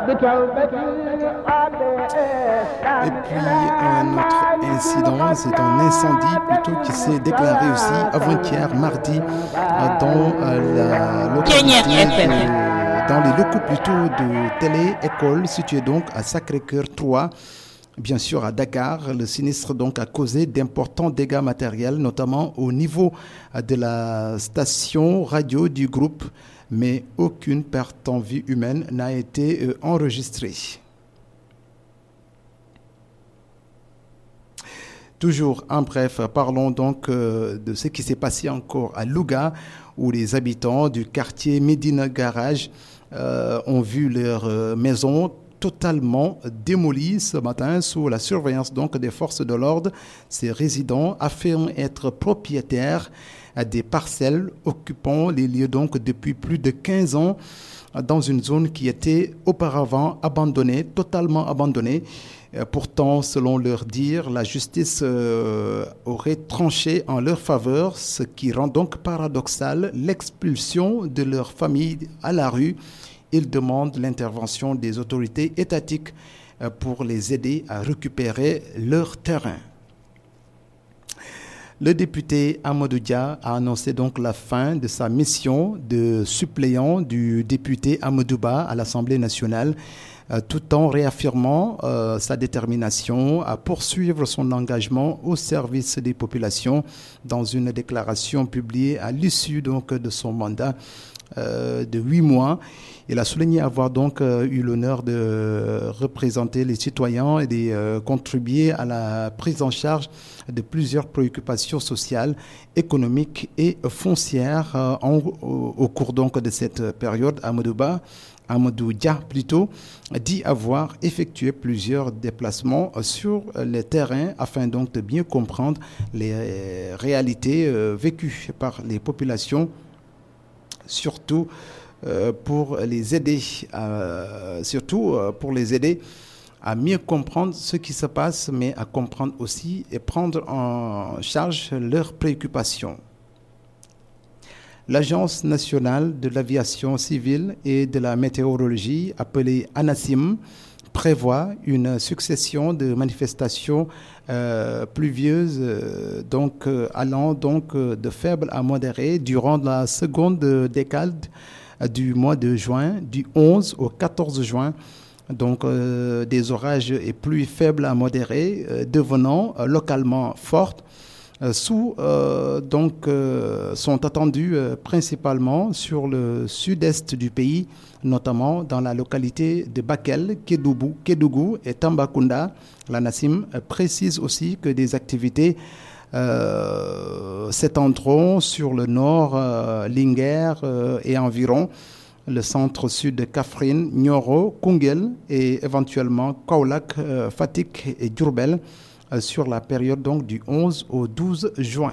Et puis un autre incident, c'est un incendie plutôt qui s'est déclaré aussi avant-hier mardi dans la localité de, dans les locaux plutôt de télé-école située donc à Sacré-Cœur 3. Bien sûr, à Dakar, le sinistre donc a causé d'importants dégâts matériels, notamment au niveau de la station radio du groupe, mais aucune perte en vie humaine n'a été enregistrée. Toujours en bref, parlons donc de ce qui s'est passé encore à Louga, où les habitants du quartier Médina Garage euh, ont vu leur maison totalement démolie ce matin sous la surveillance donc des forces de l'ordre. Ces résidents affirment être propriétaires des parcelles occupant les lieux donc depuis plus de 15 ans dans une zone qui était auparavant abandonnée, totalement abandonnée. Pourtant, selon leur dire, la justice euh, aurait tranché en leur faveur, ce qui rend donc paradoxal l'expulsion de leur famille à la rue. Ils demandent l'intervention des autorités étatiques pour les aider à récupérer leur terrain. Le député Amadou Dia a annoncé donc la fin de sa mission de suppléant du député Amadouba à l'Assemblée nationale tout en réaffirmant euh, sa détermination à poursuivre son engagement au service des populations dans une déclaration publiée à l'issue donc de son mandat euh, de huit mois. Il a souligné avoir donc euh, eu l'honneur de représenter les citoyens et de contribuer à la prise en charge de plusieurs préoccupations sociales, économiques et foncières en, au, au, cours donc de cette période à Modouba. Amadou Dia plutôt, dit avoir effectué plusieurs déplacements sur les terrains afin donc de bien comprendre les réalités vécues par les populations, surtout pour les aider, surtout pour les aider à mieux comprendre ce qui se passe, mais à comprendre aussi et prendre en charge leurs préoccupations. L'Agence nationale de l'aviation civile et de la météorologie, appelée ANASIM, prévoit une succession de manifestations euh, pluvieuses, euh, donc euh, allant donc de faible à modéré durant la seconde décade du mois de juin, du 11 au 14 juin. Donc des orages et pluies faibles à modérés, devenant localement fortes sous, euh, donc, euh, sont attendus euh, principalement sur le sud-est du pays, notamment dans la localité de Bakel, Kédougou, Kédougou et Tambacounda. La Nassim précise aussi que des activités s'étendront sur le nord, Linger et environ, le centre-sud de Kafrine, Nyoro, Kungel et éventuellement Kaulak, Fatik et Djurbel sur la période donc du 11 au 12 juin.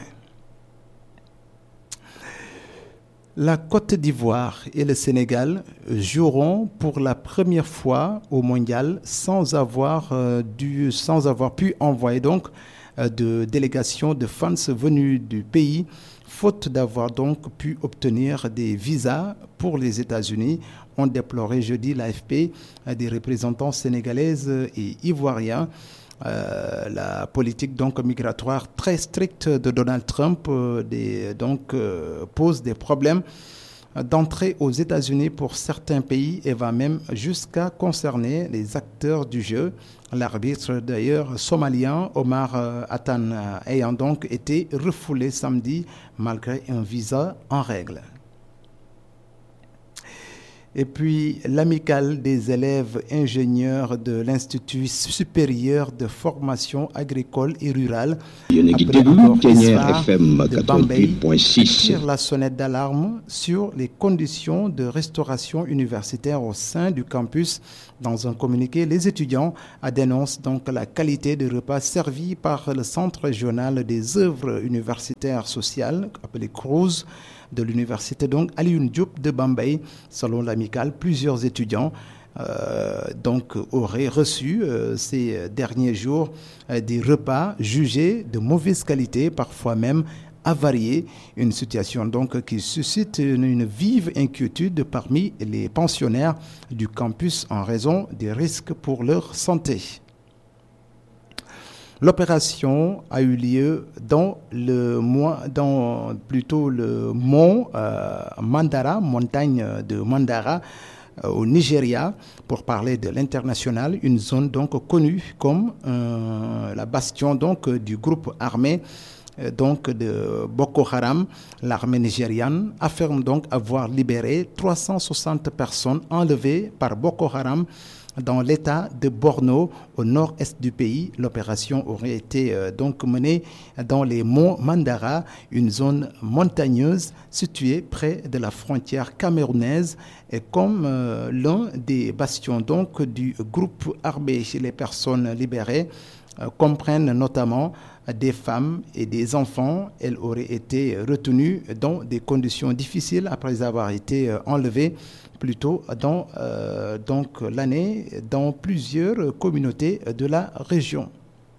La Côte d'Ivoire et le Sénégal joueront pour la première fois au mondial sans avoir, euh, dû, sans avoir pu envoyer donc euh, de délégations de fans venus du pays, faute d'avoir donc pu obtenir des visas pour les États-Unis. ont déploré jeudi l'AFP des représentants sénégalaises et ivoiriens. Euh, la politique donc migratoire très stricte de Donald Trump euh, des, donc euh, pose des problèmes d'entrée aux États-Unis pour certains pays et va même jusqu'à concerner les acteurs du jeu. L'arbitre d'ailleurs somalien Omar Attan ayant donc été refoulé samedi malgré un visa en règle. Et puis l'amicale des élèves ingénieurs de l'Institut supérieur de formation agricole et rurale tire la sonnette d'alarme sur les conditions de restauration universitaire au sein du campus. Dans un communiqué, les étudiants dénoncent donc la qualité des repas servis par le Centre régional des œuvres universitaires sociales, appelé CRUZ de l'université donc Alioune Diop de Bambay. Selon l'amicale, plusieurs étudiants euh, donc auraient reçu euh, ces derniers jours euh, des repas jugés de mauvaise qualité, parfois même avarié, une situation donc qui suscite une, une vive inquiétude parmi les pensionnaires du campus en raison des risques pour leur santé. L'opération a eu lieu dans le mois, dans plutôt le mont euh, Mandara, montagne de Mandara, euh, au Nigeria, pour parler de l'international, une zone donc connue comme euh, la bastion donc du groupe armé donc de Boko Haram, l'armée nigériane affirme donc avoir libéré 360 personnes enlevées par Boko Haram dans l'état de Borno, au nord-est du pays. L'opération aurait été euh, donc menée dans les monts Mandara, une zone montagneuse située près de la frontière camerounaise et comme euh, l'un des bastions donc du groupe armé. Les personnes libérées euh, comprennent notamment des femmes et des enfants. Elles auraient été retenues dans des conditions difficiles après avoir été enlevées plutôt dans euh, donc l'année dans plusieurs communautés de la région.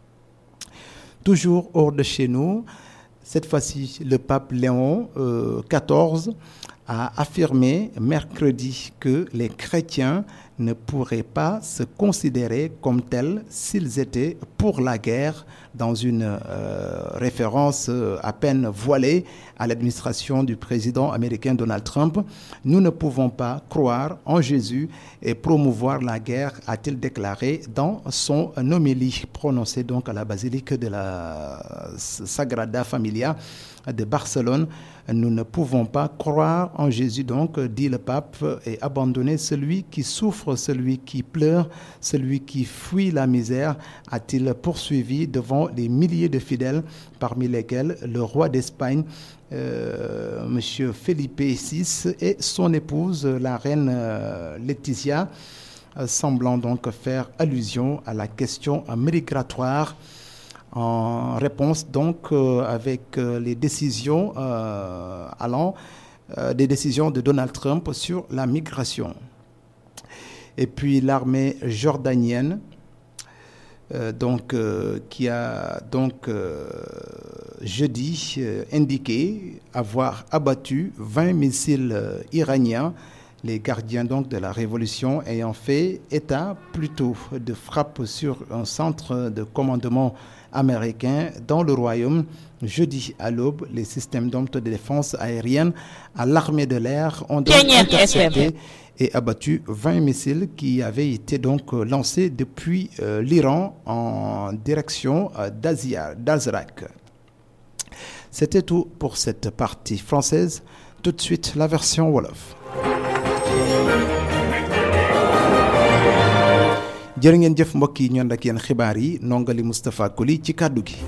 Toujours hors de chez nous, cette fois-ci, le pape Léon euh, XIV a affirmé mercredi que les chrétiens ne pourraient pas se considérer comme tels s'ils étaient pour la guerre dans une euh, référence euh, à peine voilée à l'administration du président américain Donald Trump. Nous ne pouvons pas croire en Jésus et promouvoir la guerre, a-t-il déclaré dans son homélie prononcée donc à la basilique de la Sagrada Familia de Barcelone. Nous ne pouvons pas croire en Jésus, donc, dit le pape, et abandonner celui qui souffre, celui qui pleure, celui qui fuit la misère, a-t-il poursuivi devant les milliers de fidèles, parmi lesquels le roi d'Espagne, euh, M. Felipe VI, et son épouse, la reine euh, Laetitia, euh, semblant donc faire allusion à la question migratoire en réponse donc euh, avec euh, les décisions euh, allant des décisions de Donald Trump sur la migration. Et puis l'armée jordanienne donc qui a donc jeudi indiqué avoir abattu 20 missiles iraniens les gardiens donc de la révolution ayant fait état plutôt de frappe sur un centre de commandement américain dans le royaume. Jeudi à l'aube, les systèmes de défense aérienne à l'armée de l'air ont donc intercepté et abattu 20 missiles qui avaient été donc lancés depuis euh, l'Iran en direction euh, d'Azrak. C'était tout pour cette partie française. Tout de suite, la version Wolof. jërë ngeen jëf mbokk yi ñoon ak yéen xibaar yi nongali Moustapha Koli ci kàddu gi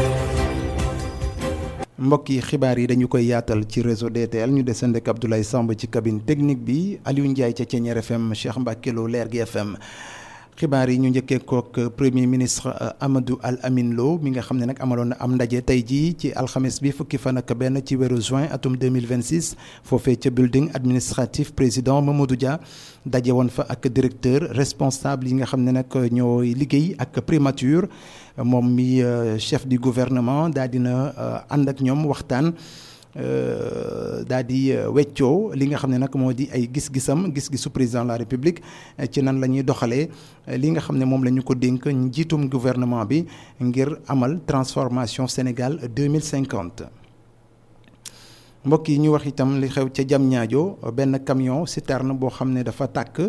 mbokk yi xibaar yi dañu koy yaatal ci réseau DTL ñu desandi ak Abdoulaye Samb ci cabine technique bi Aliou Ndiaye ca Ceñeer FM Cheikh Mbacke Lo Leer gi FM xibaar yi ñu njëkkee kook premier ministre Amadou Al Amin Lo mi nga xam ne nag amaloon na am ndaje tey jii ci alxames bi fukki fan ak benn ci weeru juin atum 2026 foofee ca building administratif président Mamadou Dia daje woon fa ak directeur responsable yi nga xam ne nag ñooy liggéey ak primature moom mi chef du gouvernement daal dina ànd ak ñoom waxtaan daal di weccoo li nga xam ne nag moo di ay gis-gisam gis-gisu président de la république ci nan la ñuy doxalee li nga xam ne moom la ñu ko dénk njiitum gouvernement bi ngir amal transformation Sénégal 2050 mbokk yi ñu wax itam li xew ca jam ñaajo benn camion citerne boo xam ne dafa tàkk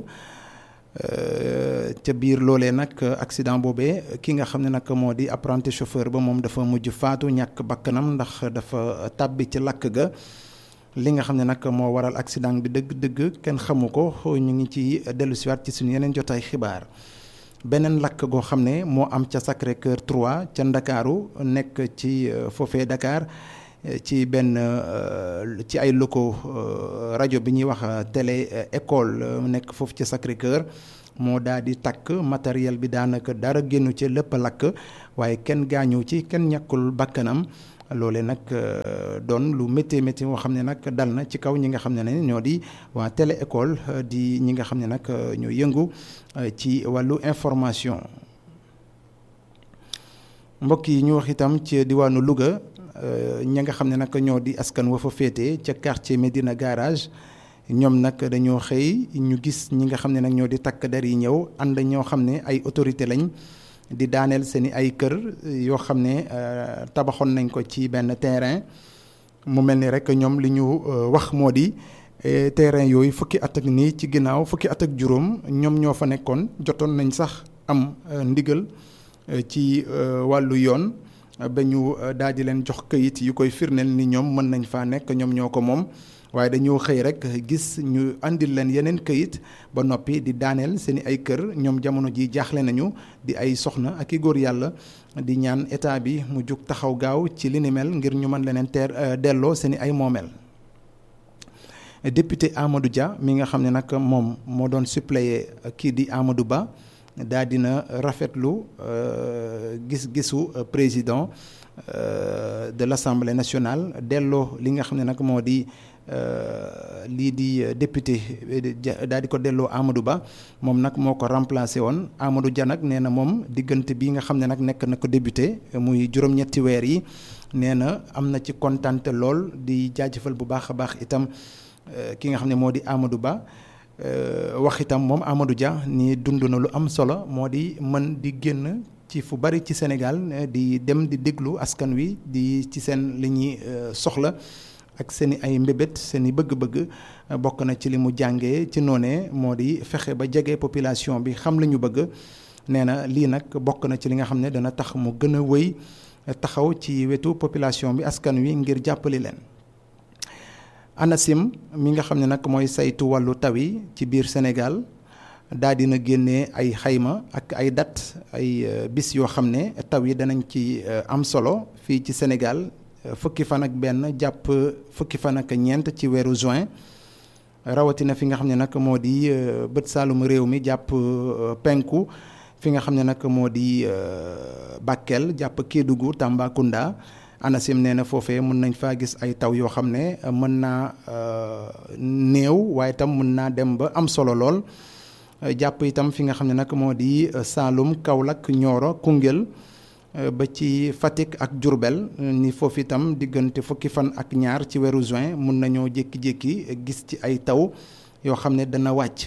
ca biir loolee nag accident boobee ki nga xam ne nag moo di apprenti chauffeur ba moom dafa mujj faatu ñàkk bakkanam ndax dafa tàbbi ci lakk ga li nga xam ne nag moo waral accident bi dëgg-dëgg kenn xamu ko ñu ngi ci dellusiwaat ci suñu yeneen jotaay xibaar beneen lakk goo xam ne moo am ca Sacré Cœur 3 ca Ndakaaru nekk ci foofee Dakar ci benn ci ay locaux rajo bi ñuy wax télé école nekk foofu ci Sacré Cœur moo daal di takk matériel bi daanaka dara génnu ci lépp lakk waaye kenn gaañu ci kenn ñàkkul bakkanam loole nag doon lu métti métti moo xam ne nag dal na ci kaw ñi nga xam ne ne ñoo di waa télé école di ñi nga xam ne nag ñoo yëngu ci wàllu information mbokk yi ñu wax itam ci diwaanu Louga ña nga xam ne nag ñoo di askan wa fa féete ca quartier Médina garage ñoom nag dañoo xëy ñu gis ñi nga xam ne nag ñoo di takk der yi ñëw ànd ñoo xam ne ay autorité lañ di daaneel seen i ay kër yoo xam ne tabaxoon nañ ko ci benn terrain mu mel ni rek ñoom li ñu wax moo di terrain yooyu fukki at ak nii ci ginnaaw fukki at ak juróom ñoom ñoo fa nekkoon jotoon nañ sax am ndigal ci wàllu yoon ba ñu daal di leen jox këyit yu koy firndeel ni ñoom mën nañ faa nekk ñoom ñoo ko moom waaye dañoo xëy rek gis ñu andil leen yeneen këyit ba noppi di daaneel seen i ay kër ñoom jamono ji jaaxle nañu di ay soxna ak i góor yàlla di ñaan état bi mu jug taxaw gaaw ci li ni mel ngir ñu mën leneen teer delloo seen i ay moomeel. député Amadou Dia mi nga xam ne nag moom moo doon suppléer kii di Amadou Ba daa dina rafetlu gis-gisu président de l'Assemblée nationale delloo li nga xam ne nag moo di. lii di député daal di ko delloo Amadou Ba moom nag moo ko remplacé woon Amadou Dia nag nee na moom diggante bi nga xam ne nag nekk na ko député muy juróom-ñetti weer yi nee na am na ci kontante lool di jaajëfal bu baax a baax itam ki nga xam ne moo di Amadou Ba wax itam moom Amadou Dia ni dund na lu am solo moo di mën di génn ci fu bari ci Sénégal di dem di déglu askan wi di ci seen li ñuy soxla. ak seen i ay mbébét seen i bëgg-bëgg bokk na ci li mu jàngee ci noonee moo di fexe ba jege population bi xam la ñu bëgg nee na lii nag bokk na ci li nga xam ne dana tax mu gën a wëy taxaw ci wetu population bi askan wi ngir jàppali leen. ANACIM mi nga xam ne nag mooy saytu wàllu taw yi ci biir Sénégal daa dina génnee ay xayma ak ay date ay bis yoo xam ne taw yi danañ ci am solo fii ci Sénégal. fukki fan ak benn jàpp fukki fan ak ñeent ci weeru juin rawatina fi nga xam ne nag moo di bët saalum réew mi jàpp penku fi nga xam ne nag moo di Bakel jàpp Kédougou Tambacounda ANACIM nee na foofee mën nañ faa gis ay taw yoo xam ne mën naa néew waaye itam mën naa dem ba am solo lool jàpp itam fi nga xam ne nag moo di Saalum Kaolack Nioro Koungheul ba ci Fatick ak Diourbel ni foofu itam diggante fukki fan ak ñaar ci weeru juin mun nañoo jékki-jékki gis ci ay taw yoo xam ne dana wàcc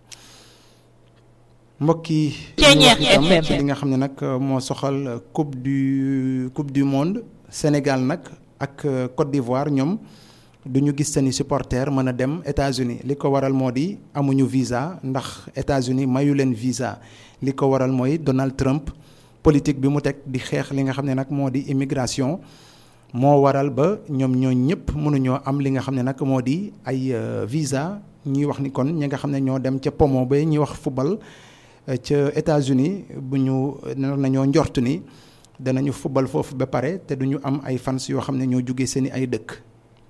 mbokk yi itam ci li nga xam ne nag moo soxal coupe du coupe du monde Sénégal nag ak Côte d'Ivoire ñoom du ñu gis seeni supporters mën a dem États-Unis li ko waral moo di amuñu visa ndax États-Unis mayu leen visa li ko waral mooy Donald Trump politique bi mu teg di xeex li nga xam ne nag moo di immigration moo waral ba ñoom ñoo ñëpp mënuñoo am li nga xam ne nag moo di ay visa ñuy wax ni kon ñi nga xam ne ñoo dem ca pomo ba ñuy wax football ca États-Unis bu ñu nañoo njort ni danañu football foofu ba pare te duñu am ay fans yoo xam ne ñoo jóge seeni ay dëkk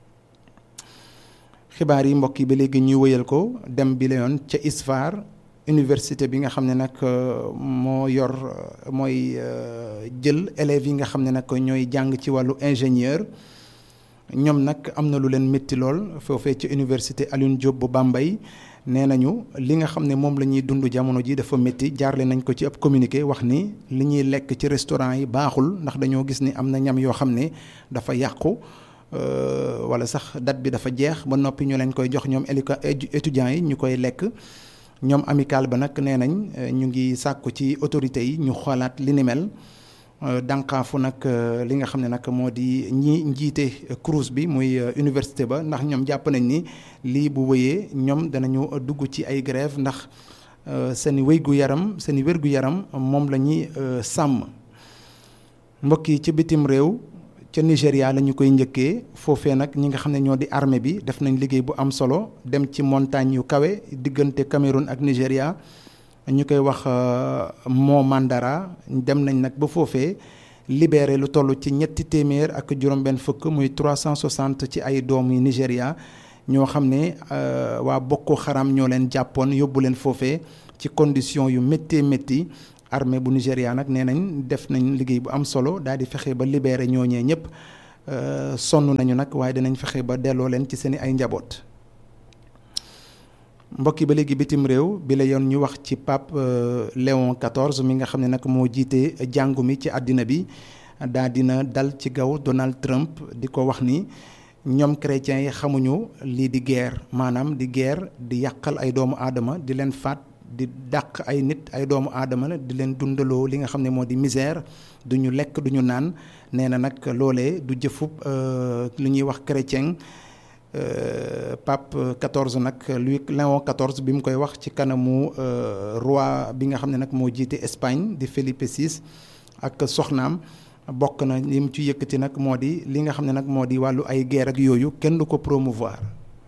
xibaar yi mbokk yi ba léegi ñuy wëyal ko dem bi la yoon ca ISFAR université bi nga xam ne nag moo yor mooy jël élèves yi nga xam ne nag ñooy jàng ci wàllu ingénieur ñoom nag am na lu leen métti lool foofee ci université Alioune Diop bu Bambey nee nañu li nga xam ne moom la ñuy dund jamono ji dafa métti jaarle nañ ko ci ab communiqué wax ni li ñuy lekk ci restaurant yi baaxul ndax dañoo gis ni am na ñam yoo xam ne dafa yàqu wala sax date bi dafa jeex ba noppi ñu leen koy jox ñoom étudiants yi ñu koy lekk ñoom amical ba nag nee nañ ñu ngi sàkku ci autorités yi ñu xoolaat li ni mel dànqaafu nag li nga xam ne nag moo di ñi njiite CROUS bi muy université ba ndax ñoom jàpp nañ ni lii bu wëyee ñoom danañu dugg ci ay grève ndax seen wéygu yaram seen wérgu yaram moom la ñuy sàmm mbokk yi ci bitim réew ca Nigéria la ñu koy njëkkee foofee nag ñi nga xam ne ñoo di armée bi def nañ liggéey bu am solo dem ci montagne yu kawe diggante Cameroun ak Nigéria ñu koy wax Mont Mandara dem nañ nag ba foofee libéré lu toll ci ñetti téeméer ak juróom-benn fukk muy 360 ci ay doom yi Nigéria ñoo xam ne waa Boko Haram ñoo leen jàppoon yóbbu leen foofee ci condition yu méttee métti armée bu Nigéria nag nee nañ def nañ liggéey bu am solo daal di fexe ba libéré ñooñee ñëpp sonn nañu nag waaye dinañ fexe ba delloo leen ci seen i ay njaboot. mbokk yi ba léegi bitim réew bi la yoon ñu wax ci pape Léon XIV mi nga xam ne nag moo jiite jàngu mi ci àddina bi daa dina dal ci gaw Donald Trump di ko wax ni ñoom chrétiens yi xamuñu lii di guerre maanaam di guerre di yàqal ay doomu aadama di leen faat di dàq ay nit ay doomu aadama la di leen dundaloo li nga xam ne moo di misère du ñu lekk du ñu naan nee na nag loolee du jëfub lu ñuy wax chrétien pape 14 nag Louis Léon 14 bi mu koy wax ci kanamu roi bi nga xam ne nag moo jiite Espagne di Felipe VI ak soxnaam bokk na li mu ci yëkkati nag moo di li nga xam ne nag moo di wàllu ay guerre ak yooyu kenn du ko promouvoir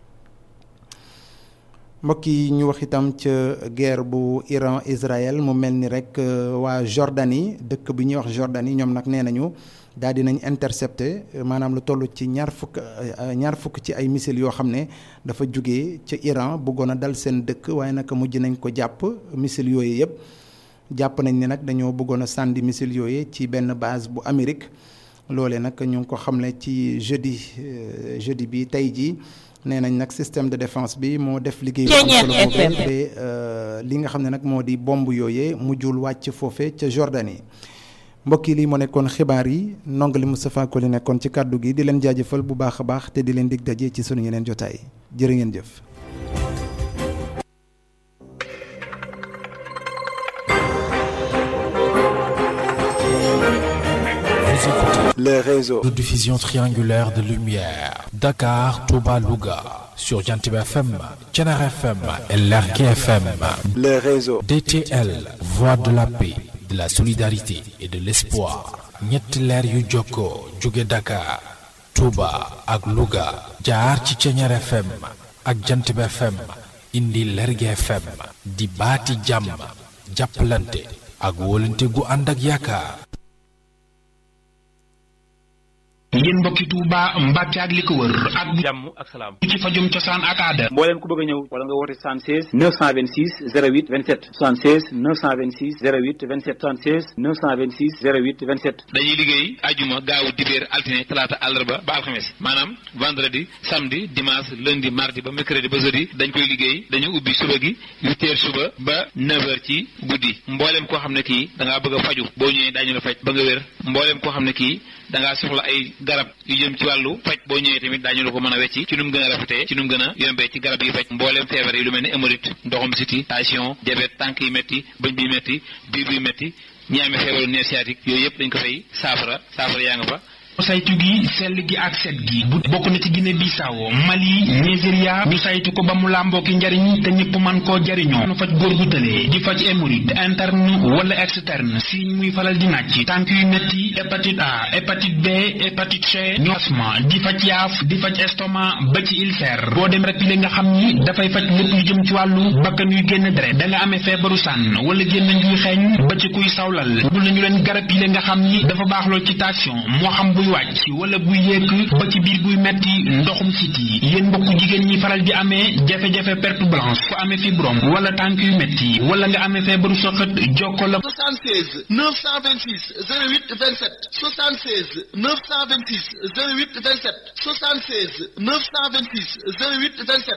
mbokk yi ñu wax itam ca guerre bu Iran Israël mu mel ni rek waa Jordanie dëkk bi ñuy wax Jordanie ñoom nag nee nañu daal di nañ intercepté maanaam lu toll ci ñaar fukk ñaar fukk ci ay missiles yoo xam ne dafa jóge ca Iran bëggoon a dal seen dëkk waaye nag mujj nañ ko jàpp missiles yooyu yëpp jàpp nañ ni nag dañoo bëggoon a sànni missiles yooyu ci benn base bu Amérique loolee nag ñu ngi ko xamle ci jeudi jeudi bi tey jii. nee nañ nag système de défense bi moo def liggéey bu am solo boobee ba li nga xam ne nag moo di bomb yooyee mujjul wàcc foofe ca Jordanie mbokk yi lii moo nekkoon xibaar yi ndongali Moustapha Koli nekkoon ci kàddu gi di leen jaajëfal bu baax a baax te di leen dig daje ci sunu yeneen jotaay jërë ngeen jëf. le réseau de diffusion triangulaire de lumière Dakar, Touba, Louga sur Jantib FM, Thiénare FM et Lergui FM. le réseau DTL, voix de la paix, de la solidarité et de l'espoir. ñetti leer yu jokkoo jóge Dakar, Touba ak Louga jaar ci Thiénare FM ak Jantib FM indi Lergui FM di baati jàmm jàppalante ak wóolante gu ànd ak yaakaar. yéen mbokki Touba Mbàkke ak li ko wër ak jàmm ak salaam ci fajum cosaan ak aada mbooleem ku bëgg a ñëw wala nga woote 76 926 08 27 76 926 08 27 76 926 08 27 dañuy liggéey ajuma gaawu dibéer altine talaata àllarba ba alxames maanaam vendredi samedi dimanche lundi mardi ba mercredi ba jeudi dañ koy liggéey dañu ubbi suba gi huit heures suba ba neuf heures ci guddi mbooleem koo xam ne kii da ngaa bëgg a faju boo ñëwee daañu la faj ba nga wér mbooleem koo xam ne kii da ngaa soxla ay garab yu jëm ci wàllu faj boo ñëwee tamit daañu la ko mën a wecci ci nu mu gën a rafetee ci nu mu gën a yombee ci garab yi faj mbooleem feebar yi lu mel ni hémorroïde ndoxum siti tension diabète tànk yi métti bëñ bi métti biir bi métti ñi amee feebaru nerf sciatique yooyu yëpp dañ ko fay saafara saafara yaa nga fa saytu gi sell gi ak set gi bu bokk na ci Guinée Bissau Mali Nigeria ñu saytu ko ba mu làmboo ki njariñ te ñëpp man koo jariñoo nu faj góor gu tëlee di faj hémorroïde interne wala externe signe muy falal di nàcc tànk yu metti hépatite A hépatite B hépatite C ñu asma di faj yaaf di faj estomac ba ci ulcère boo dem rek li nga xam ni dafay faj lépp lu jëm ci wàllu bakkan yuy génn deret da nga amee feebaru sànn wala génn njuy xeeñ ba ci kuy sawlal bul nañu leen garab yi nga xam ni dafa baax lool ci tension moo xam buy wàcc wala buy yéeg ba ci biir buy metti ndoxum siti yéen mbokku jigéen ñi faral di amee jafe-jafe perte blanche ku amee fibrome wala tànk yu metti wala nga amee feebaru soxat jokko la 76 926 08 27 76 926 08 27 76 926 08 27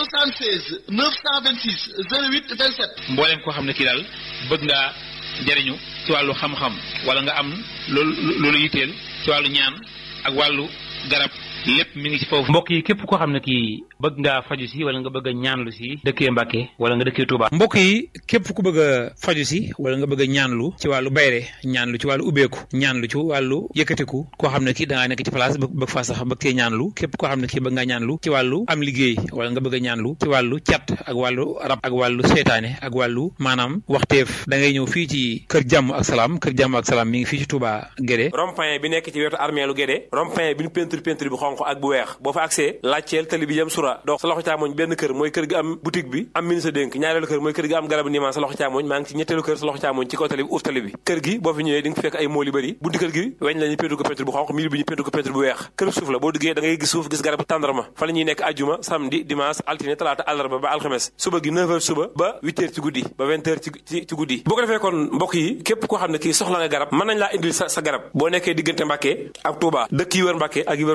76 926 08 27 mbooleem koo xam ne kii daal bëgg ngaa jariñu ci wàllu xam-xam wala nga am loolu loolu yitteel ci wàllu ñaan ak wàllu garab lépp mi ngi ci foofu. mbokk yi képp koo xam ne kii bëgg ngaa faju si wala nga bëgg a ñaanlu si dëkkee Mbàkke wala nga dëkkee Touba. mbokk yi képp ku bëgg a faju si wala nga bëgg a ñaanlu ci wàllu bayre ñaanlu ci wàllu ubbeeku ñaanlu ci wàllu yëkkatiku koo xam ne kii da ngaa nekk ci place bëgg faa sax bëgg cee ñaanlu képp koo xam ne kii bëgg ngaa ñaanlu ci wàllu am liggéey wala nga bëgg a ñaanlu ci wàllu cat ak wàllu rab ak wàllu seytaane ak wàllu maanaam waxteef da ngay ñëw fii ci kër jàmm ak salaam kër jàmm ak salaam mi ngi fii ci Touba Guédé rond-point bi nekk ci wetu armeelu Guédé rond-point bi ñu peinture peinture bi xonq ak bu weex boo fa accès laajteel tali bi jëm sura dox sa loxo càmmoñ benn kër mooy kër gi am boutique bi am ministre dénk ñaareelu kër mooy kër gi am garabu niimaan sa loxo càmmoñ maa ngi ci ñetteelu kër sa loxo càmmoñ ci kaw tali bi uuf tali bi kër gi boo fi ñëwee di nga fekk ay mool yu bëri bunti kër gi weñ la ñu peinture ko peinture bu xonq miir bi ñu peinture ko peinture bu weex kër suuf la boo duggee da ngay gis suuf gis garabu tàndarma fa la ñuy nekk ajjuma samedi dimanche altine talaata àllarba ba alxames suba gi 9h suba ba 8h ci guddi ba 20h ci ci guddi boo ko defee kon mbokk yi képp koo xam ne kii soxla nga garab mën nañ laa indil sa sa garab boo nekkee diggante Mbàkke ak Touba dëkk yi wër Mbàkke ak yi wër Touba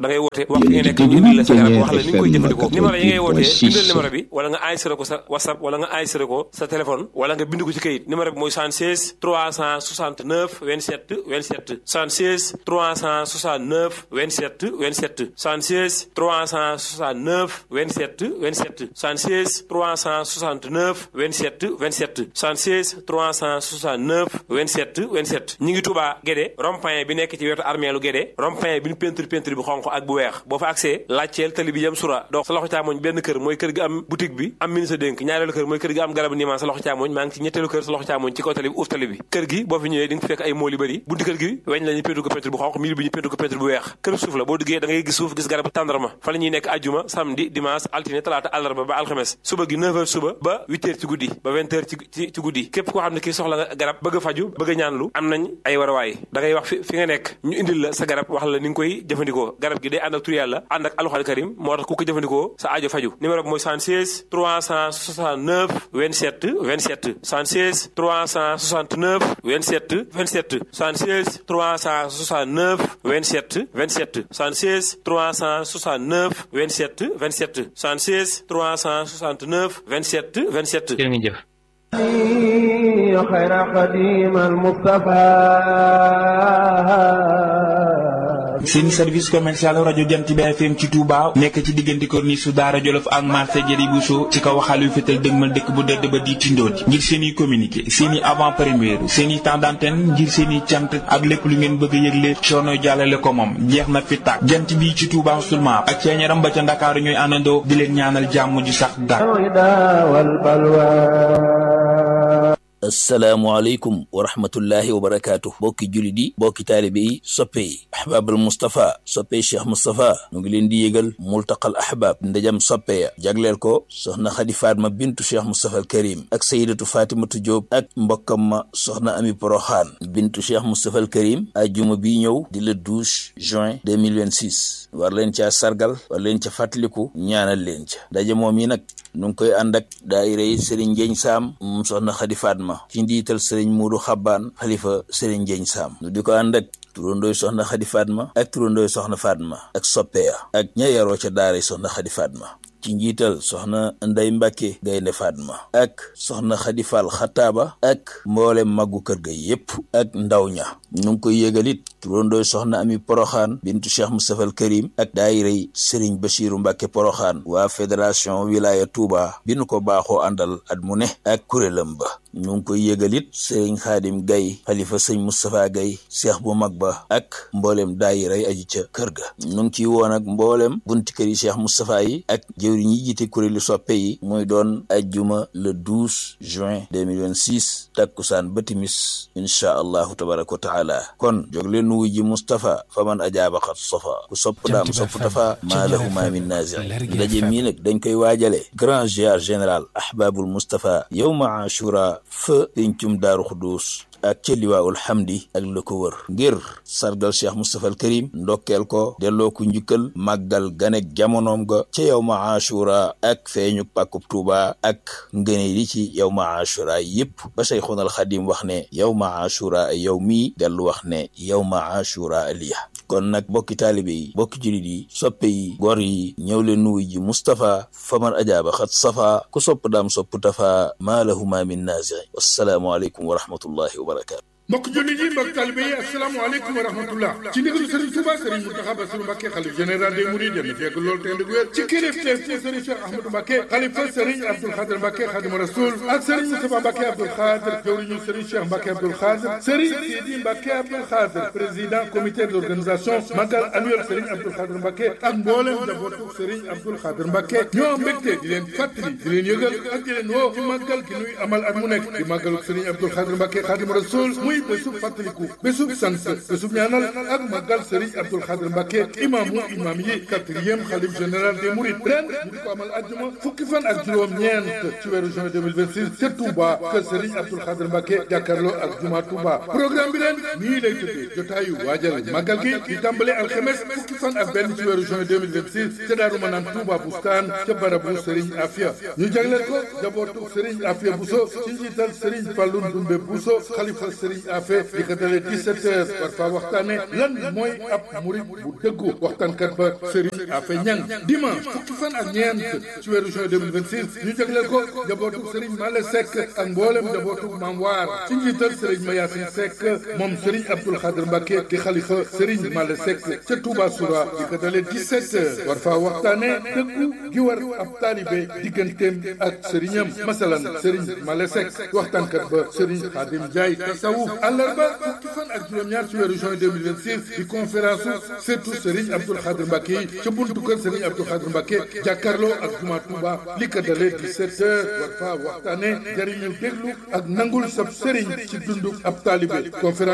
da ngay woote wax fi nga nekk ñu indil la sa garab wax la ni nga koy jëfandikoo numéro yi ngay wootee bindal numéro bi wala nga enregistré ko sa whatsapp wala nga enregistré ko sa téléphone wala nga bind ko ci kayit numéro bi mooy 76 369 27 27 76 369 27 27 76 369 27 27 76 369 27 27 76 369 27 27 ñi ngi Touba Guédé rond-point bi nekk ci wetu armeelu Guédé rond-point bi ñu peinture peinture bu xonq ak bu weex boo fa accès laajteel tali bi yem sura donc sa loxo càmmoñ benn kër mooy kër gi am boutique bi am ministre dénk ñaareelu kër mooy kër gi am garabu niimaan sa loxo càmmoñ maa ngi ci ñetteelu kër sa loxo càmmoñ ci kaw tali bi uuf tali bi kër gi boo fi ñëwee di nga fekk ay mool yu bëri bunti kër gi weñ la ñu peinture ko peinture bu xonq mil bi ñu peinture ko peinture bu weex kër suuf la boo duggee da ngay gis suuf gis garabu tàndarma fa la ñuy nekk ajjuma samedi dimanche altine talaata àllarba ba alxames suba gi 9h suba ba 8h ci guddi ba 20h ci ci guddi képp koo xam ne kii soxla nga garab bëgg a faju bëgg a ñaanlu am nañ ay warawaay da ngay wax fi fi nga nekk ñu indil la sa garab wax la ni nga koy jëfandikoo garab gi day ànd ak tur yàlla ànd ak alxuraan karim moo tax ku ko jëfandikoo sa aajo faju numéro bi mooy 76 369 27 27 76 369 27 27 76 369 27 27 76 369 27 27 76 369 27 27 jërë ngeen jëf خير قديم المصطفى seen service commercial rajo Jant bi FM ci Touba nekk ci diggante corniche su Daara Jolof ak marché Jëri Bousso ci kaw waxal yu fetal dëgmal dëkk bu dëdd ba di tindooti ngir seen i communiqué seen i avant première seen i temps d'antenne ngir seen i cant ak lépp lu ngeen bëgg a yëgle coono jàllale ko moom jeex na fi tàkk jant bi ci Touba seulement ak ceeñaram ba ca Ndakaaru ñooy àndandoo di leen ñaanal jàmm ju sax dàkk asalaamaaleykum wa rahmatullahi wa barakaatu bokki jullit yi bokki taalibe yi soppe yi ahbaabal Moustapha soppe Cheikh Moustapha ñu ngi leen di yëgal multaqal ahbaab ndajam soppe ya jagleel ko soxna Xadi Fatma bintu Cheikh Moustapha al Karim ak sayidatu Fatimatu Diop ak mbokkam ma soxna Ami Poroxaan bintu Cheikh Moustapha al Karim ajjuma bi ñëw di le 12 juin 2026 war leen caa sargal war leen ca fàttaliku ñaanal leen ca ndaje moom yi nag nu ngi koy ànd ak daayira yi Serigne Njeeñ Saam moom soxna Xadi Fatma ci ndiital Serigne Muudu Xabbaan xalifa Serigne Njeeñ Saam nu di ko ànd ak turandooy soxna Xadi Fatma ak turandooy soxna Fatma ak soppeya ak ña yaroo ca daara soxna Xadi Fatma ci njiital soxna Ndey Mbàkke Gaynde Fatma ak soxna Xadi Fall Xataaba ak mboolem màggu kër ga yépp ak ndaw ña ñu ngi koy yëgalit turandooy soxna Ami Poroxaan bintu Cheikh Moustapha al Karim ak daayiray Serigne Bachiru Mbàkke Poroxaan waa fédération wilaya Touba bi nu ko baaxoo àndal at mu ne ak kuréelam ba ñu ngi koy yëgalit Serigne Xaadim Gay xalifa sëñ Moustapha Gay seex bu mag ba ak mboolem daayiray aji ca kër ga ñu ngi ciy woon ak mboolem bunti kër yi Cheikh Moustapha yi ak jëwriñ yi jiite kuréelu soppe yi muy doon ajjuma le 12 juin 2026 takkusaan ba timis inchaa allahu tabaraka wa taala kon jóg leen nu wuji Moustapha fa man ajaaba xat sofa ku sopp daam sopp tafa maa lahu ma min naasi ndaje mii nag dañ koy waajale grand ziar général ahbabul Moustapha yowma ashura fa pencum daaru xudus ak ca liwaawul xamdi ak la ko wër ngir sargal cheikh Moustapha al Karim ndokkeel ko delloo ko njukkal màggal ganek jamonoom ga ca yow ma ashura ak feeñu pàkkub tuuba ak ngëne li ci yow ma ashura yépp ba Cheikhuna al Xadim wax ne yow ma ashura yow mii dellu wax ne yow ma ashura aliya kon nag bokki taalibe yi bokki julit yi soppe yi gor yi ñëw leen nuyu ji Moustapha faman ajaaba xat safa ku sopp daam sopp tafa maa lahu ma min naasixi wassalaamu aleykum wa rahmatullahi wa barakatu mbokk jullit yi mbokk talibe yi asalaamaaleykum wa rahmatullah ci ndigalu Serigne Touba Serigne Mountakha Bassirou Mbacké xalif général des Mourides yéen fekk loolu te ndig wér ci kilifteef ci Serigne Cheikh Ahmadou Mbacké xalifa Serigne Abdoul Khadir Mbacké Khadimu Rasoul ak Serigne Moustapha Mbacké Abdoul Khadir jawriñu Serigne Cheikh Mbacké Abdoul Khadir Serigne Sidi Mbacké Abdoul Khadir président comité d'organisation magal annuel Serigne Abdoul Khadir Mbacké ak mboolem njabootu Serigne Abdoul Khadir Mbacké ñoo mbégte di leen fàttali di leen yëgal ak di leen woo ci màggal gi nuy amal at mu nekk di màggalu Serigne Abdoul Khadir Mbacké Khadimu Rasoul muy bésub fàttaliku bésub sant bésub ñaanal ak màggal Serigne Abdoul Khadir Mbacké imaamu imaam yi quatrième xalif général des Mourides ren ñu di ko amal àjjuma fukki fan ak juróom ñeent ci weeru juin 2026 ca Touba kër Serigne Abdoul Khadir Mbacké jàkkaarloo ak juma Touba programme bi ren nii lay tëddee jotaayu waajal màggal gi di tàmbale alxemes fukki fan ak benn ci weeru juin 2026 ca Daaru Manaan Touba Bustaan ca barabu Serigne Afia ñu jagleel ko jabootu Serigne Afia Bousso ci njiital Serigne Fallou Ndoumbe Bousso xalifa Serigne Afe di ko dalee 17 heures war faa waxtaane lan mooy ab murit bu dëggu waxtaankat ba Serigne Afe Ñang dimanche fukki fan ak ñeent ci weeru juin 2026 ñu jagleel ko njabootu Serigne Male Seck ak mboolem njabootu Maam Waar ci njiital Serigne Mayasin Seck moom Serigne Abdoul Khadr Mbacke di xalifa Serigne Male Seck ca Touba Soura di ko dalee 17 heures war faa waxtaane dëggu gi war ab taalibe digganteem ak sëriñam masalan Serigne Male Seck waxtaankat ba Serigne Khadim Ndiaye tasawuf àllarba fukki fan ak juróom-ñaar ci weeru juin 2026 di conférence surtout Serigne Abdoul Khadr Mbacke yi ca buntu kër Serigne Abdoul Khadr Mbacke jàkkaarloo ak juma Touba li ko dalee 17 heures war faa waxtaane jariñu déglu ak nangul sab Serigne ci dundu ab taalibe conférence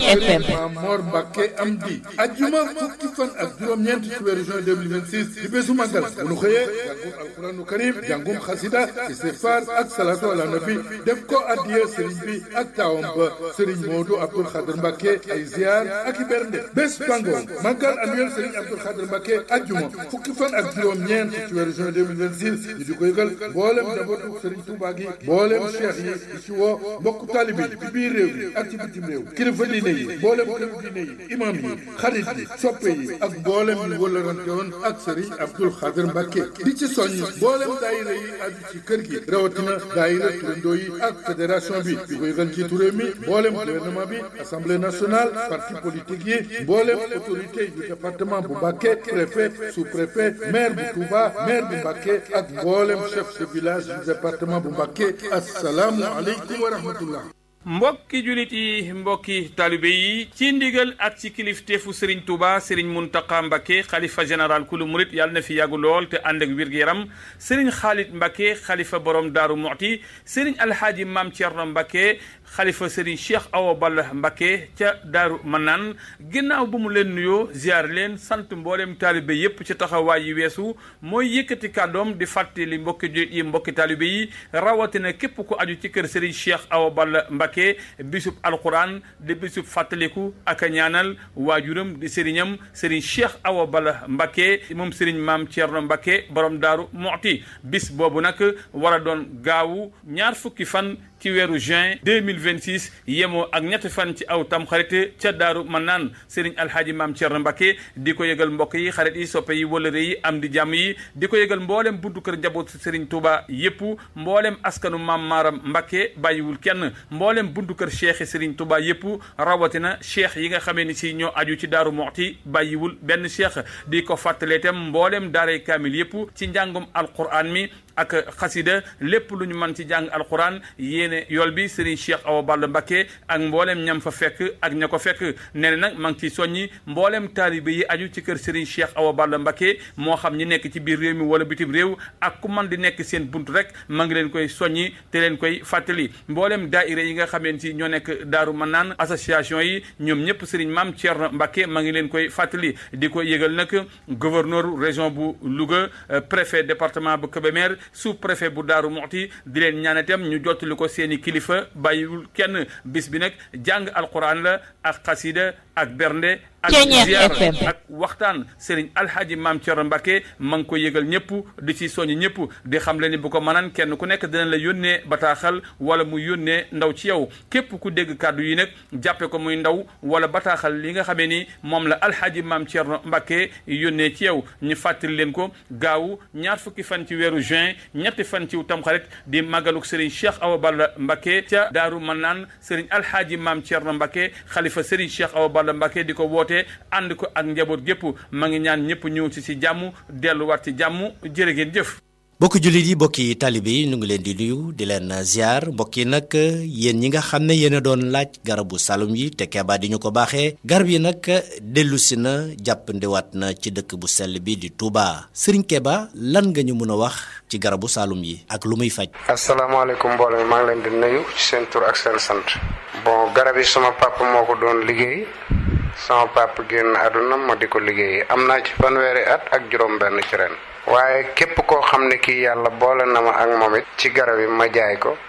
Maam Mor Mbacke am di ajjuma fukki fan ak juróom-ñeent ci weeru juin 2026 di bésu màggal bu nu xëyee jàngum alquranu karim jàngum xasida istighfar ak salatu ala nabi def ko addiya Serigne bi ak taawam ba Serigne Modou Abdoul Khadr Mbacke ay ziar ak i bernde bés bangoon màggal annuel Serigne Abdoul Khadr Mbacke ajjuma fukki fan ak juróom-ñeent ci weeru juin 2026 ñu di ko yëgal mboolem njabootu Serigne Touba gi mboolem cheikh yi di ci woo mbokku taalibe yi ci biir réew yi ak ci bitim réew kilifa diine yi mboolem këru diine yi imam yi xarit yi soppe yi ak mboolem ñu wëllarante woon ak Serigne Abdoul Khadr Mbacke di ci soññ mboolem daayira yi aju ci kër gi rawatina daayira turandoo yi ak fédération bi di ko yëgal ci turé mi mboolem gouvernement bi assemblée nationale parti politique yi mboolem autorité du département bu Mbacke préfet sous-préfet maire bu Touba maire bu Mbacke ak mboolem chef de village du département bu Mbacke asalaamu aleykum wa rahmatullah mbokki julit yi mbokki taalibe yi ci ndigal ak ci kilifteefu Serigne Touba Serigne Mountakha Mbacké xalifa général kulu murit yàlla na fi yàggu lool te ànd ak wér-gu-yaram Serigne Khalid Mbacké xalifa borom Daaru Muxti Serigne Alhaaji Maam Thierno Mbacké xalifa Serigne Cheikh Awa Balla Mbacké ca Daaru Manaan ginnaaw bu mu leen nuyoo ziar leen sant mboolem taalibe yépp ci taxawaay yi weesu mooy yëkkati kàddoom di fàttali mbokki julit yi mbokki taalibe yi rawatina képp ku aju ci kër Serigne Cheikh Awa Balla Mbacké bisub alquran di bisub fàttaliku ak a ñaanal waajuram di sëriñam sëriñ Cheikh Awa Balla Mbacké moom sëriñ maam Thierno Mbacké borom daaru Muxti bis boobu nag war a doon gaawu ñaar fukki fan ci weeru juin 2026 yemoo ak ñetti fan ci aw tam xarit ca daaru man naan sëriñ alhaaji maam Thierno Mbacké di ko yëgal mbokk yi xarit yi soppe yi wëlëre yi am di jàmm yi di ko yëgal mboolem buntu kër njaboot sëriñ Touba yépp mboolem askanu maam Maaram Mbacké bàyyiwul kenn mboolem buntu kër cheikh yi sëriñ Touba yépp rawatina cheikh yi nga xamee ni si ñoo aju ci daaru Muxti bàyyiwul benn cheikh di ko fàttalee itam mboolem daaray kaamil yépp ci njàngum alquran mi ak xasida lépp lu ñu mën ci jàng alquran yéene yool bi Serigne Cheikh Awa Balla Mbacké ak mboolem ñam fa fekk ak ña ko fekk nee na nag maa ngi ciy soññi mboolem taalibe yi aju ci kër Serigne Cheikh Awa Balla Mbacké moo xam ñi nekk ci biir réew mi wala bitim réew ak ku man di nekk seen bunt rek maa ngi leen koy soññi te leen koy fàttali mboolem daaira yi nga xameen ci ñoo nekk daaru man naan association yi ñoom ñëpp Serigne Mame Thierno Mbacké maa ngi leen koy fàttali di ko yëgal nag gouverneur région bu Louga préfet département bu Kébémer sous préfet bu Daaru Muxti di leen ñaan itam ñu jottali ko seeni kilifa bàyyiwul kenn bis bi nag jàng alquran la ak xasida ak bernde ak ziar ak waxtaan Serigne Alhaji Maam Thierno Mbacké ma ngi ko yëgal ñëpp di ci soññ ñëpp di xam le ni bu ko mënaan kenn ku nekk dina la yónnee bataaxal wala mu yónnee ndaw ci yow képp ku dégg kàddu yi nag jàppe ko muy ndaw wala bataaxal li nga xamee ni moom la Alhaji Maam Thierno Mbacké yónnee ci yow ñu fàttali leen ko gaawu ñaar fukki fan ci weeru juin ñetti fan ci tamxarit di màggaluk Serigne Cheikh Awa Balla Mbacké ca Daaru Manaan Serigne Alhaji Maam Thierno Mbacké xalifa Serigne Cheikh Awa Balla Mbacké di ko woote ànd ko ak njaboot gépp ma ngi ñaan ñëpp ñëw ci si jàmm delluwaat ci jàmm jërë ngeen jëf mbokki jullit yi mbokki taalibe yi ñu ngi leen di nuyu di leen ziar mbokk yi nag yéen ñi nga xam ne yéen a doon laaj garabu salum yi te Keba di ñu ko baaxee garab yi nag dellu si na jàppandiwaat na ci dëkk bu sell bi di Touba Serigne Keba lan nga ñu mën a wax ci garabu salum yi ak lu muy faj. asalaamaaleykum mbooloo mi maa ngi leen di nuyu ci seen tur ak seen sant. bon garab yi sama papa moo ko doon liggéey. sama papa génn àdduna ma di ko liggéey am naa ci fanweeri at ak juróom-benn ci ren. waaye képp koo xam ne kii yàlla boole na ma ak moom it ci garab yi ma jaay ko dana ma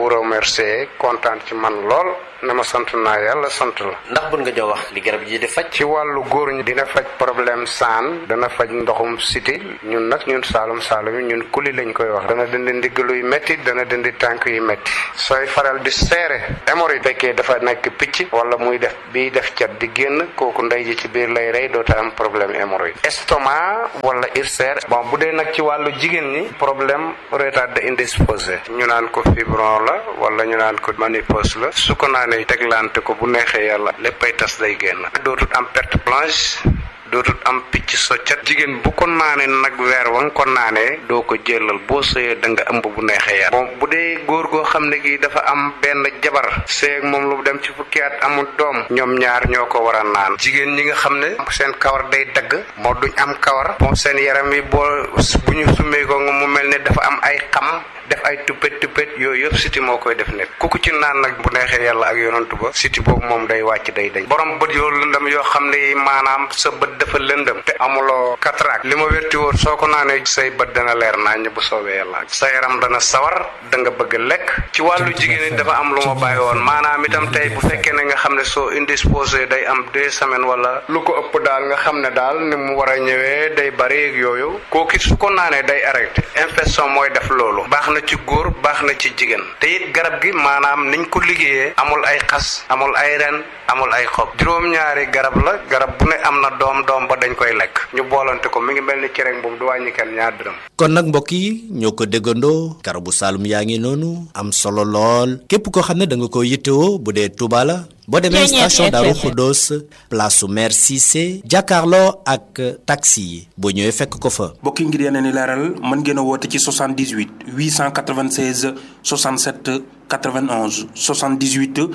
wu remercier kontaan ci man lool ne ma sant naa yàlla sant la. ndax bun nga jox wax li garab ji di faj. ci wàllu góor ñi dina faj problème saan dana faj ndoxum siti ñun nag ñun saalum saalum yi ñun kuli lañ koy wax dana dindi ndigg luy métti dana dindi tànk yu métti sooy faral di seere hémorroïde fekkee dafa nekk picc wala muy def biy def cat di génn kooku ndey ji ci biir lay rey doota am problème hémorroïde estomac wala ulcère bon bu dee nag ci wàllu jigéen ñi problème retard indisposé ñu naan ko fibron la wala ñu naan ko ménopause la su ko naanee teglante ko bu neexee yàlla léppay tas day génn dootut am perte blanche dootut am picc soccat jigéen bu ko naanee nag weer wa nga ko naanee doo ko jëlal boo sëyee da nga ëmb bu neexee yàlla bon bu dee góor goo xam ne gi dafa am benn jabar sëy ak moom lu dem ci fukki at amul doom ñoom ñaar ñoo ko war a naan jigéen ñi nga xam ne seen kawar day dagg moo duñ am kawar bon seen yaram yi boo bu ñu summee ko nga mu mel ne dafa am ay xam def ay tuppet tuppet yooyu yëpp siti moo koy def nit ku ko ci naan nag bu neexee yàlla ak yonantu ba siti boobu moom day wàcc day dañ borom bët yoo lëndëm yoo xam ne maanaam sa bët dafa lëndëm te amuloo cataracte li ma wérti woon soo ko naanee say bët dana leer naññ bu soobee yàlla sa yaram dana sawar da nga bëgg lekk ci wàllu jigéen ñi dafa am lu ma bàyyi woon maanaam itam tey bu fekkee ne nga xam ne soo indisposé day am deux semaines wala lu ko ëpp daal nga xam ne daal ni mu war a ñëwee day bari ak yooyu kooku su ko naanee day arrêté infection mooy def loolu baax na ci góor baax na ci jigéen te it garab gi maanaam niñ ko liggéeyee amul ay xas amul ay ren amul ay xob juróom-ñaari garab la garab bu ne am na doom doom ba dañ koy lekk ñu boolante ko mi ngi mel ni cereñ boobu du wàññi kenn ñaar dërëm kon nag mbokk yi ñoo ko déggandoo garabu saalum yaa ngi noonu am solo lool képp koo xam ne da nga ko yittewoo bu dee Touba la boo demee station Darou Khoudoss place su maire Cissé jàkkaarloo ak taxi yi boo ñëwee fekk ko fa. mbokki ngir yeneen i leeral mën ngeen a woote ci 78 896 67 91 78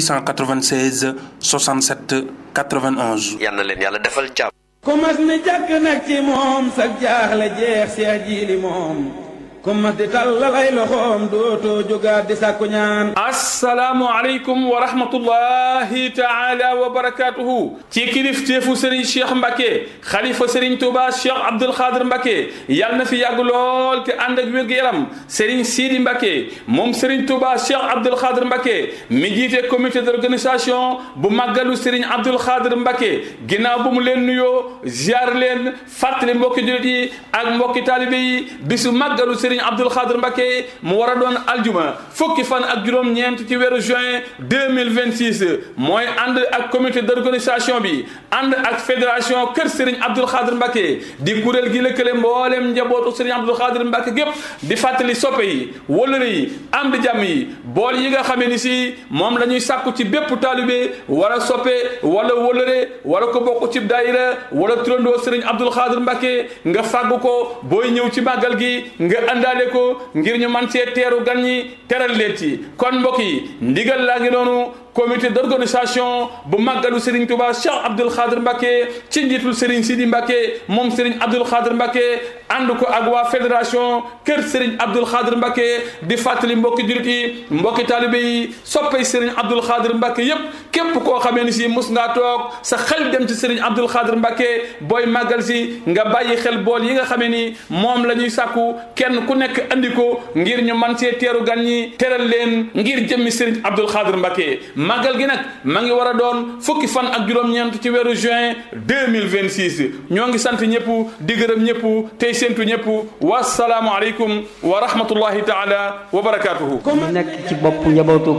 896 67 91. yal na leen yàlla defal jàmm. ku mas ni jàkk nag ci moom sag jaaxle jeex seex jiili moom. ku mas di tallalay loxoom dootoo jógaat di sàkku ñaan asalaamualeykum wa rahmatullahi taala wa barakaatuhu ci kilifteefu sëriñ cheikh mbake xalifa sëriñ touba cheikh abdul xaadir mbake yàlla na fi yàgg lool te ànd ak wér-gu-yaram sëriñ siidi mbake moom sëriñ touba cheikh abdul xaadir mbake mi jiite comité d'organisation bu màggalu sëriñ abdul xaadir mbake ginnaaw bu mu leen nuyoo ziar leen fàttali mbokki julit yi ak mbokki taalibe yi bisu màggalu sëriñ abdul xaadir mbake mu war a doon aljuma fukki fan ak juróom-ñeent ci weeru juin 2026 mooy ànd ak comité d'organisation bi ànd ak fédération kër Serigne Abdoul Khadir Mbacke di kuréel gi lëkkale mboolem njabootu Serigne Abdoul Khadir Mbacke gépp di fàttali soppe yi wëllëre yi am di jàmm yi bool yi nga xamee ni si moom la ñuy sàkku ci bépp taalibe wala soppe wala wëllëre wala ko bokk ci daayira wala turandoo Serigne Abdoul Khadir Mbacke nga fàggu ko booy ñëw ci màggal gi nga àndaale ko ngir ñu man see teeru gan ñi teral leen ci kon mbokk yi ndigal laa ngi noonu comité d'organisation bu màggalu Serigne Touba Cheikh Abdoul Khadir Mbacke ci njiitul Serigne Sidi Mbacke moom Serigne Abdoul Khadir Mbacke ànd ko ak waa fédération kër Serigne Abdoul Khadir Mbacke di fàttali mbokki jurit yi mbokki taalibe yi soppay Serigne Abdoul Khadir Mbacke yépp képp koo xamee ni si mus ngaa toog sa xel dem ci Serigne Abdoul Khadir Mbacke booy màggal si nga bàyyi xel bool yi nga xamee ni moom la ñuy sàkku kenn ku nekk andi ko ngir ñu man see teeru gan ñi teral leen ngir jëmmi Serigne Abdoul Khadir Mbacke màggal gi nag ma ngi war a doon fukki fan ak juróom-ñeent ci weeru juin 2026 ñoo ngi sant ñëpp di gërëm ñëpp tey séntu ñëpp wasalaamu aleykum wa rahmatullahi taala wa barakaatuhu mu nekk ci bopp njabootu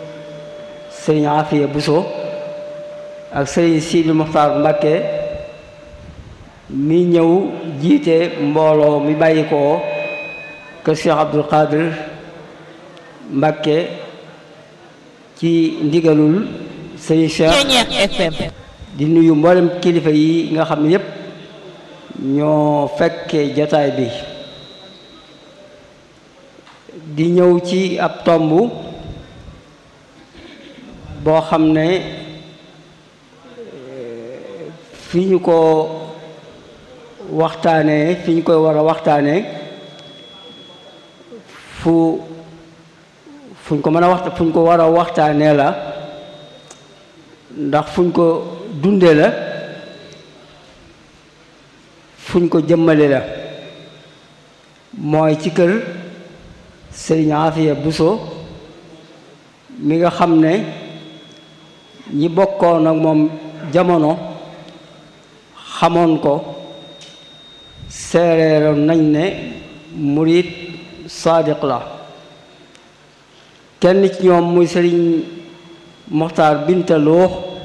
sëriñ Afiya Buso ak sëriñ Sidi Muxtaar Mbàkke mi ñëw jiite mbooloo mi bàyyi ko kër Cheikh Abdoul Khadir Mbàkke ci ndigalul sëriñ Cheikh di nuyu mboolem kilifa yi nga xam ne yépp ñoo fekke jotaay bi di ñëw ci ab tomb boo xam ne fi ñu ko waxtaanee fi ñu koy war a waxtaanee fu fuñ ko mën a waxta fuñ ko war a waxtaanee la ndax fuñ ko dundee la fuñ ko jëmmale la mooy ci kër Sëriñ Afiya Buso mi nga xam ne ñi bokkoon ak moom jamono xamoon ko seereeroon nañ ne murid saadiq la kenn ci ñoom muy sëriñ Moxtaar Bintaloo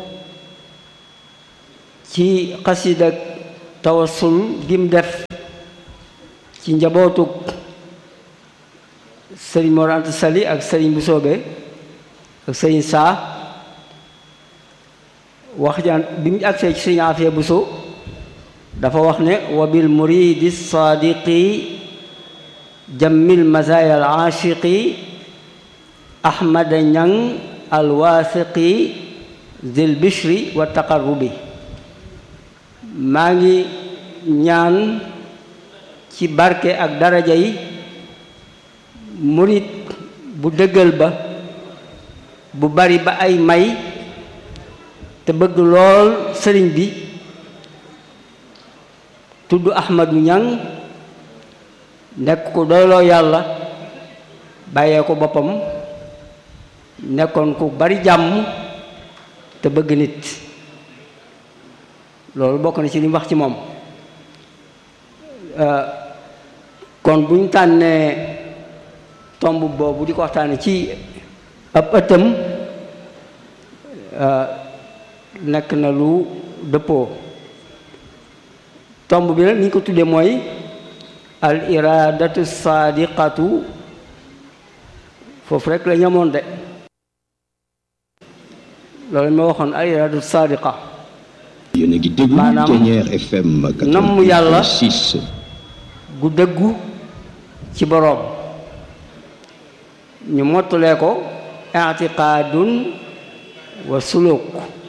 ci xasida tawassul gim def ci njabootug sëriñ Mor Anta Sali ak sëriñ bu soobe ak sëriñ saa wax jaan bi mu agsee ci sëriñ Afiya Buso dafa wax ne wa bil muridi saadiqi jammil mazaya al aashiqi ahmada ñang al waasiqi zil bishri wa taqarrubi maa ngi ñaan ci barke ak daraja yi murit bu dëggal ba bu bari ba ay may te bëgg lool sëriñ bi tudd Ahmadu Ñang nekk ku doyloo yàlla bàyyee ko boppam nekkoon ku bari jàmm te bëgg nit loolu bokk na ci li mu wax ci moom kon bu ñu tànnee tomb boobu di ko waxtaane ci ab ëttam nekk na lu dëppoo tomb bi nag ni ñu ko tuddee mooy al iradatu saadiqatu foofu rek la ñamoon de loolu ma waxoon al iradatu saadiqa yéen a ngi déglu maanaam Ténière FM namm yàlla 86 gu dëggu ci boroom ñu mottulee ko i'tiqaadun wa suluk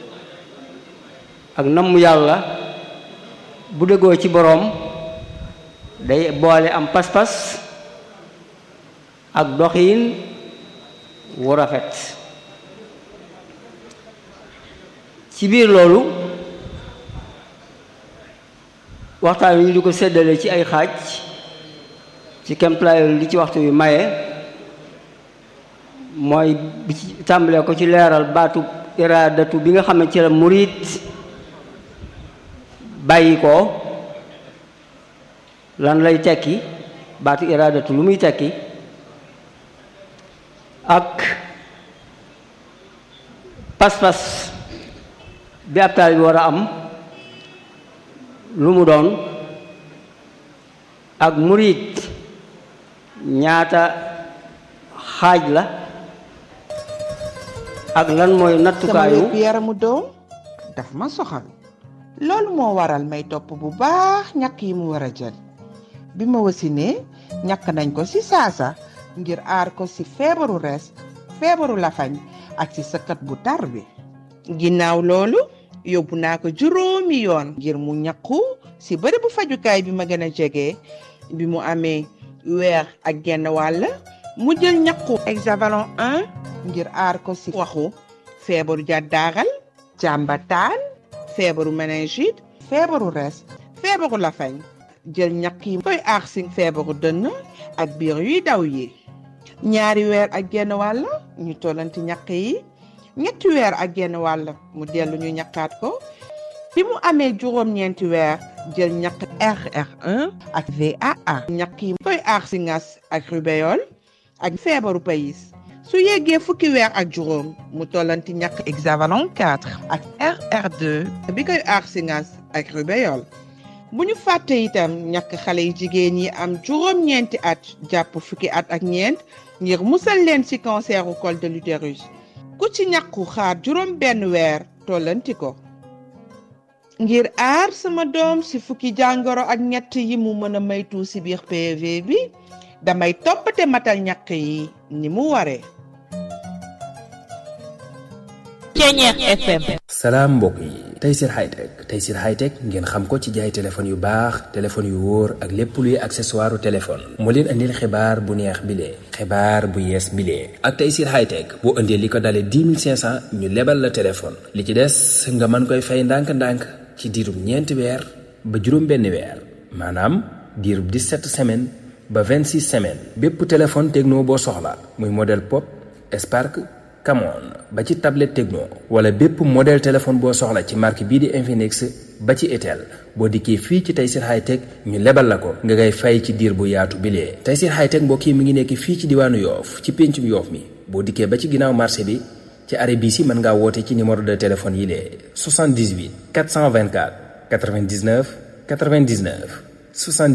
ak namm yàlla bu dëggoo ci boroom day boole am pas-pas ak doxiin wu rafet ci biir loolu waxtaan wi ñu di ko séddale ci ay xaaj ci kemplaayol li ci waxtu wi maye mooy bi ci tàmbalee ko ci leeral baatu iraadatu bi nga xam ne ci la murit bàyyi ko lan lay tekki baatu iraadatu lu muy tekki ak pas-pas bi ab taal bi war a am lu mu doon ak murit ñaata xaaj la ak lan mooy sama nattukaayu wér yaramu doom daf ma soxal loolu moo waral may topp bu baax ñàkk yi mu war a jël bi ma wasinee ñàkk nañ ko ci saasa ngir aar ko ci feebaru res feebaru lafañ ak ci sëkkat bu tar bi ginnaaw loolu yóbbu naa ko juróomi yoon ngir mu ñàkku ci bërëb bu fajukaay bi ma gën a jege bi mu amee weer ak genn wàll mu jël ñàkku hexavalon 1 ngir aar ko ci waxu feebaru jàddaaral jàmbataan feebaru méningite feebaru res feebaru lafañ jël ñàkk yi koy aar ci feebaru dënn ak biir yuy daw yi ñaari weer ak genn wàll ñu tollanti ñàkk yi ñetti weer ak genn wàll mu dellu ñu ñàkkaat ko bi mu amee juróom-ñeenti weer jël ñàkk RR1 ak VAA ñàkk yi koy aar ci ngas ak rubéole ak feebaru payis su yeggee fukki weer ak juróom mu tollanti ñàkk hexavalon 4 ak RR2 bi koy aar ci ngas ak rubéole bu ñu fàtte itam ñàkk xale yu jigéen yi am juróom-ñeenti at jàpp fukki at ak ñeent ngir musal leen ci canceru col de l'utérus ku ci ñàkku xaar juróom benn weer tollanti ko ngir aar sama doom ci fukki jàngoro ak ñett yi mu mën a maytu ci biir PV bi damay toppate matal ñàkk yi ni mu waree Ceñeex FM salaam mbokk yi Tayssir Hightech Tayssir Hightech ngeen xam ko ci jaay téléphone yu baax téléphone yu wóor ak lépp luy accessoire téléphone moo leen andil xibaar bu neex bile xibaar bu yees bile ak Tayssir Hightech boo indee li ko dalee 10 500 ñu lebal la téléphone li ci des nga mën koy fay ndànk-ndànk ci diirub ñeenti weer ba juróom benn weer maanaam diirub 17 semaines ba 26 semaines bépp téléphone techno boo soxla muy modèle pop Spark Camon ba ci tablette Tecno wala bépp modèle téléphone boo soxla ci marque bii di Infinix ba ci Itel boo dikkee fii ci Tayssir Hightech ñu lebal la ko nga ngay fay ci diir bu yaatu bilee Tayssir Hightech mbokk yi mi ngi nekk fii ci diwaanu Yoof ci péncum Yoof mi boo dikkee ba ci ginnaaw marché bi ci arrêt bii si mën ngaa woote ci numéro de téléphone yi lee 78 424 99 99 70